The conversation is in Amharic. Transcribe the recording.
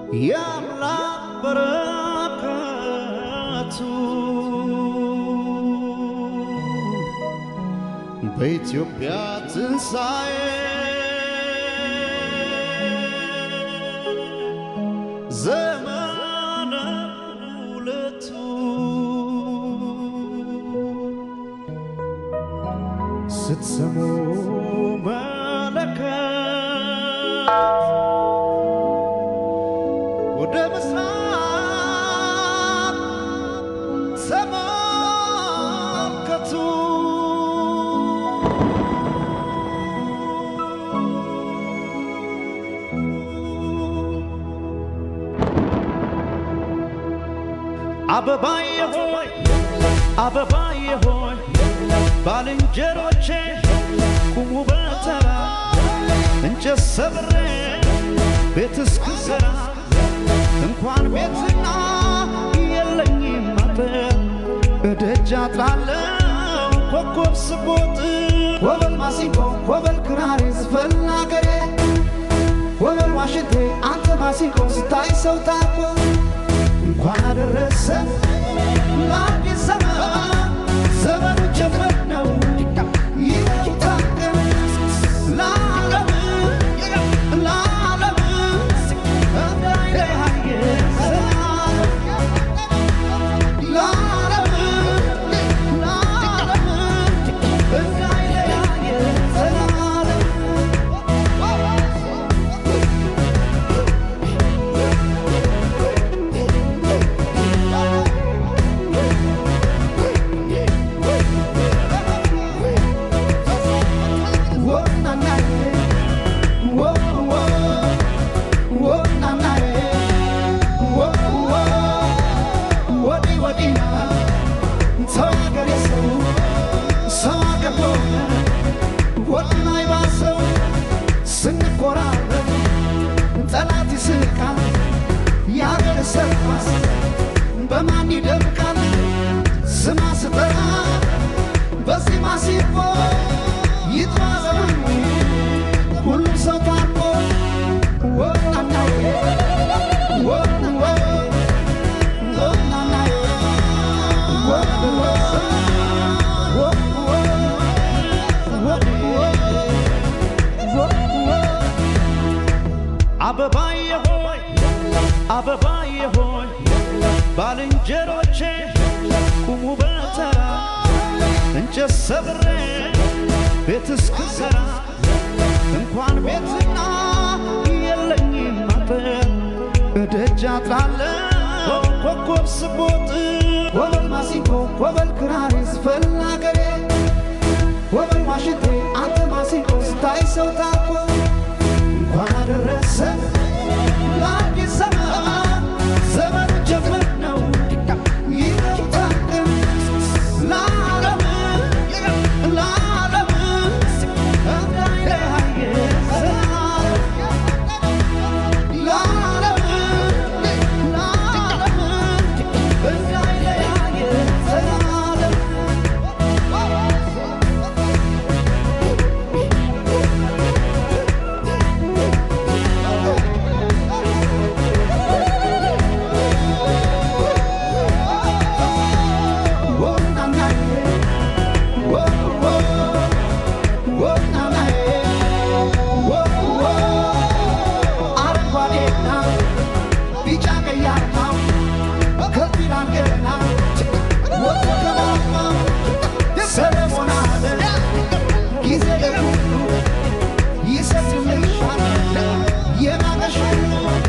የአምላክ በረከቱ በኢትዮጵያ ትንሣኤ ዘመነ ሁለቱ ስትሰሙ መለከት ወደ ምስራቅ ተመልከቱ። አበባዬ ሆይ አበባዬ ሆይ ባልንጀሮቼ ቁሙ በተራ እንጨት ሰብሬ ቤት እስክሰራ እንኳን ቤትና የለኝም አጥር እደጃ ጥላለው ኮከብ ስቦጥ ወበል ማሲንቆ ወበል ክራሬ ዝፈን አገሬ ወበል ዋሽንቴ አንተ ማሲንቆ ስታይ ሰው ታኮ እንኳን አደረሰ ለአዲስ ዘመን ዘመኑ ጀመር ነው ይታደም ለዓለም ለዓለም እንዳይለያየ ዘላለም ለዓለም ለዓለም እንዳይለያየ ዘላለም ስንኮራረብ ጠላት ይስቃል ያገር ሰርኳስ በማን ይደምቃል ስማ ስጠራ በዚህ ማሲፎ ይጥራ ዘመኑ ሁሉም ሰው ታርቆ ወናናዬ ወንወ ወናናዬ ወንወ ወንወ ወንወ ወንወ አበባዬ ሆይ አበባዬ ሆይ ባልንጀሮቼ ቁሙ በተራ እንጨት ሰብሬ ቤት እስክሰራ እንኳን ቤትና የለኝም አጥር እደጃ ጥላለው ኮከብ ስቦጥ ወበል ማሲንቆ ወበል ክራሬ ዝፈን አገሬ ወበል ዋሽንቴ አንተ ማሲንቆ ስታይ ሰው ታኮ እንኳን አደረሰ ለአዲስ ዘመን ዘመኑ ጀመር ነው ይታደም ለዓለም ለዓለም እንዳይለያየ ዘላለም ለዓለም ለዓለም እንዳይለያየ ዘላለም ይሰጥልሻል የማመሽ